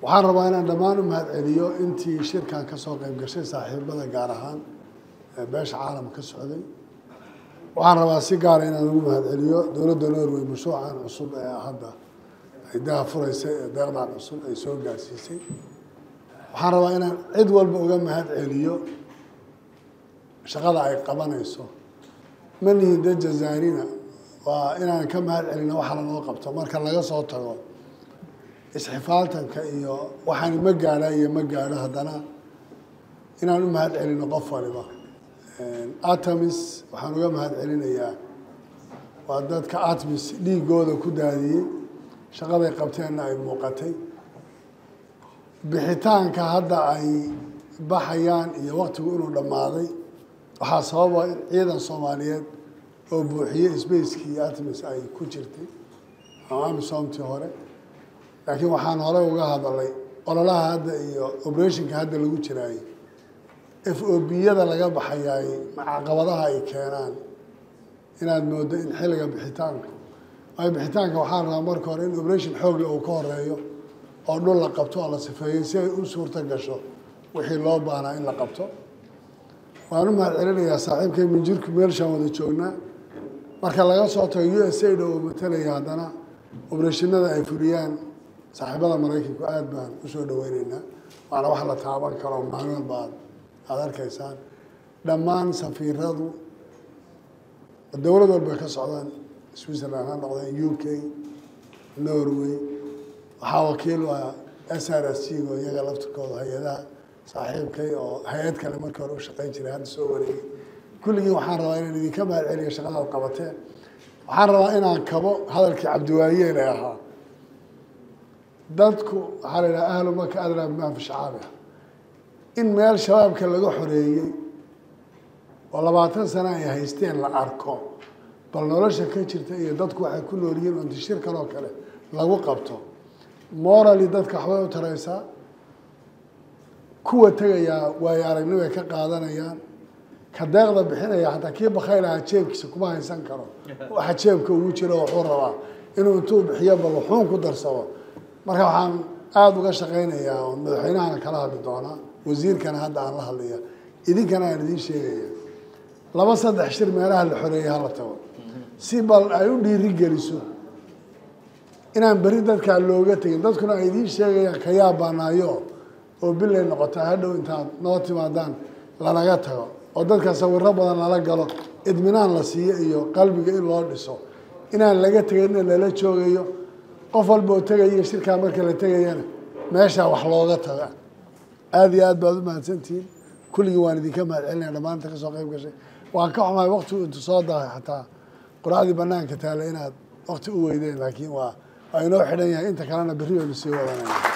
waxaan rabaa inaan dhammaan u mahad celiyo intii shirkan ka soo qayb gashay saaxiibada gaar ahaan ee beesha caalam ka socday waxaan rabaa si gaara inaan ugu mahad celiyo dowladda norway mashruucan cusub ee hadda ay daha furaysay ee deeqdan cusub ay soo gaarsiisay waxaan rabaa inaan cid walba uga mahad celiyo shaqada ay qabanayso ma nihin dee jazaarina waa inaan ka mahad celino waxa lanoo qabto marka laga soo tago isxifaaltanka iyo waxaan ma gaadha iyo ma gaadho haddana inaan u mahad celino qof waliba atamis waxaan uga mahad celinayaa waa dadka atmis dhiigooda ku daadiyey shaqaday qabteenna ay muuqatay bixitaanka hadda ay baxayaan iyo waktigu inuu dhammaaday waxaa sababa in ciidan soomaaliyeed oo buuxiyey sbacekii atmis ay ku jirtay ama amisomtii hore laakiin waxaan hore uga hadalay ololaha hadda iyo operationka hadda lagu jiraayey f o b-yada laga baxayaay caqabadaha ay keenaan inaad moodo in xilliga bixitaanka waayo bixitaanka waxaa rabaa marka hore in operation xoogle uu ka horeeyo oo dhul la qabto oo la sifeeyo si ay u suurto gasho wixii loo baahnaa in la qabto waan u mahad celinayaa saaxiibkay minjirku meelshaan wada joognaa marka laga soo tago u s a da oo matalaya haddana obrashinada ay fuliyaan saaxiibada maraykanku aada baan usoo dhaweyneynaa waana wax la taaban karo maalin walba aad aada arkaysaan dhammaan safiiradu dowlad walba ka socdaan switzerland ha noqdeen u k norway waxaa wakiil waa s r s g oo iyaga laftirkooda hay-adaha saaxiibkay oo hay-ad kale markii hore u shaqeyn jiray hadda soo wareegay kulligii waxaan rabaa inaan idinka mahad celiyo shaqadaad qabateen waxaan rabaa inaan kabo hadalkii cabdiwaayeel ee ahaa dadku waxaa la yidhaha ahlu maka adlaa bimaa fi shacaabiha in meel shabaabka laga xoreeyey oo labaatan sano ay haysteen la arko bal nolosha ka jirta iyo dadku waxay ku nool yihiin unti shir kaloo kale lagu qabto morally dadka waxbay u taraysaa kuwa tegayaa waayo aragnibay ka qaadanayaan ka deeqda bixinaya hataa kii bakaylahaa jeebkiisa kuma haysan karo waxa jeebka ugu jiro wuxuu rabaa inuu intuu bixiyo bal wuxuun ku darsado marka waxaan aada uga shaqaynayaa oon madaxweynahana kala hadli doonaa wasiirkana hadda aan la hadlaya idinkana aan idiin sheegaya laba saddex shir meelaha la xoreeyay hala tago si bal ay u dhiiri geliso inaan beri dadkaa looga tegin dadkuna ay idiin sheegayaan ka yaabanaayo oo bilay noqotaa hadhow intaad noo timaadaan lanaga tago oo dadka sawiro badan lala galo idminaan la siiyo iyo qalbiga in loo dhiso inaan laga tegin in lala joogayo qof walba oo tegayo shirkaa marka la tegayana meeshaa wax looga taga aada iyo aad baad u mahadsantihiin kulligii waan idinka mahad celinaya dhammaanta kasoo qayb gashay waan ka xumahay waktigu intu soo dahay xataa quraacdii banaanka taale inaad wakti u weydeen laakiin waa waa inoo xidhan yahay inta kalena berri baynu sii wadanaya